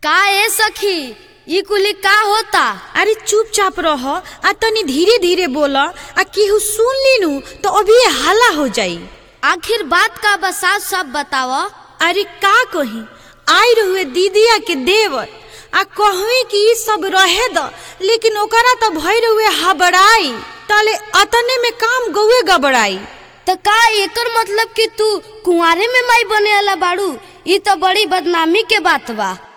का ए सखी ई कुली का होता अरे चुपचाप रह आ तनी धीरे धीरे बोल आ केहू सुन लीनू तो अभी हल्ला हो जाई आखिर बात का बसा सब बताव अरे का कही आई रहुए दीदिया के देवर आ कहवी कि ई सब रहे द लेकिन ओकरा तो भई रहुए हबड़ाई तले अतने में काम गौए गबड़ाई तो का एकर मतलब कि तू कुंवारे में माई बने वाला बाड़ू ई तो बड़ी बदनामी के बात बा